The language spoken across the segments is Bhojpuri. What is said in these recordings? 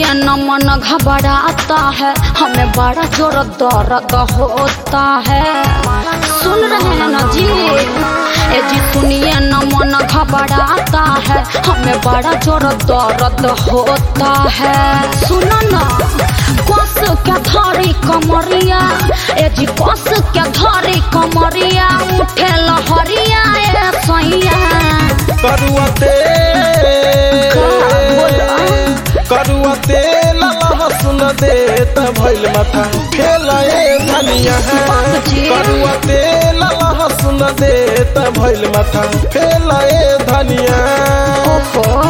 न मन घबराता है हमें बड़ा जोर दर्द होता है सुन रहे हैं ना जी ए जी सुनिए न मन घबराता है हमें बड़ा जोर दर्द होता है सुनो ना कस के धरी कमरिया ए जी कस के धरी कमरिया उठे लहरिया ए सैया करुआ तेल करुआ तेल लहसुन दे त भइल माथा खेलाए धनिया बाबूजी। करुआ तेल लहसुन दे त भइल माथा खेलाए धनिया ओहो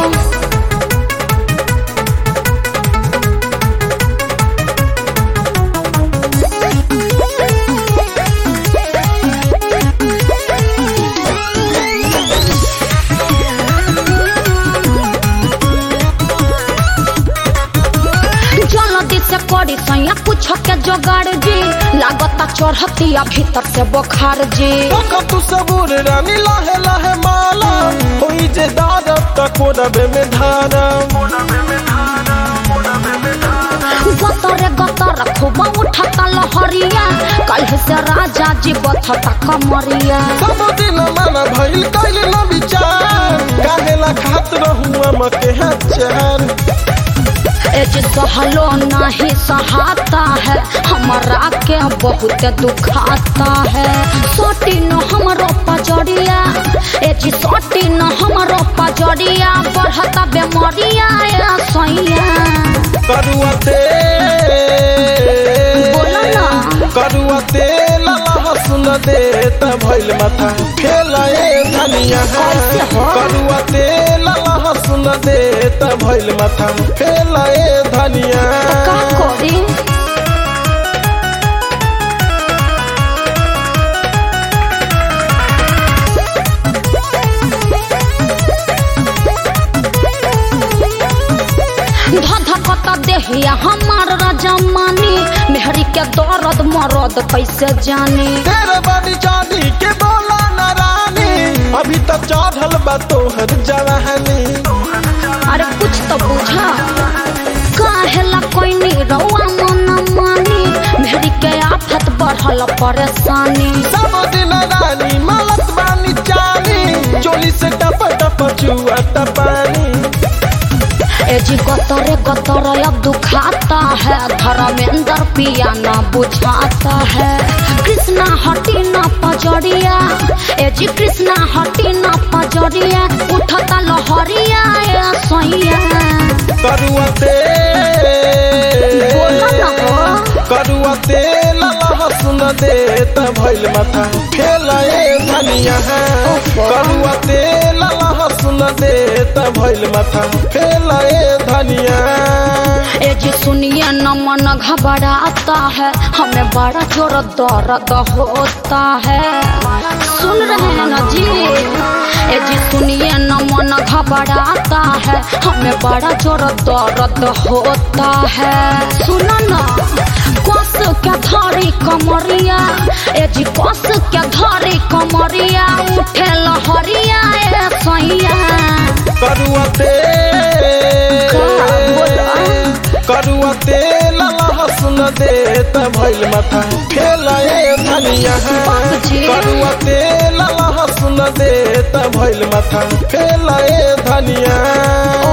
जल्दी से करी सैया कुछ के जोगाड़ जी लागता चढ़तिया भीतर से बुखार जी तक तू सबूर रानी लाहे लाहे माला होई जे दारब त कोरबे में धारा गतरे गतर खूब उठता लहरिया कल से राजा जी बथता कमरिया सब दिन मन भइल कैल न विचार काहेला खात रहुआ मके हचार ए जी सहलो नहीं सहाता है हमारा के बहुत दुखाता है सोटी न हमरो पजड़िया ए जी सोटी न हमरो पजड़िया बढ़ता बेमरिया ए सैया करुआ तेल बोलो ना। करुआ तेल लहसुन दे त भइल माथा खेलाए धनिया कैसे हो? करुआ तेल लहसुन दे त भइल माथा खेलाए धनिया का करी धधकत देहिया हमार रजमानी मेहरी के दर्द मरद कैसे जानी तेरे बनी चांदी के बोला न रानी अभी तक चढ़ल बा तोहर जवानी अरे कुछ तो बुझा काहेला कोई नी रउआ मन मानी मेहरी के आफत बढ़ल परेशानी सब दिन रानी मलत बानी चानी चोली से टप टप चुआ पानी ए जी गतरे गतरे अब दुखाता है धर्मेंद्र पिया ना बुझाता है कृष्णा हटी ना पजड़िया ए जी कृष्णा हटी ना पजड़िया उठता लहरिया ए सैया करुआ बोलो ना तेल हो। करुआ तेल लहसुन दे त भइल माथा खेलाए धनिया करुआ तेल लहसुन दे त भइल माथा खेलाए धनिया ए जी सुनिए न मन घबराता है हमें बड़ा जोर दर्द होता है सुन रहे हैं ना जी ए जी सुनिए न मन घबराता है हमें बड़ा जोर दर्द होता है सुनो ना कस के धरी कमरिया ए जी कस के धरी कमरिया उठे लहरिया ए सैया करुआ का बोला? तेल करुआ तेल लहसुन दे त भइल माथा खेलाए धनिया बाबूजी। करुआ तेल लहसुन दे त भइल माथा खेलाए धनिया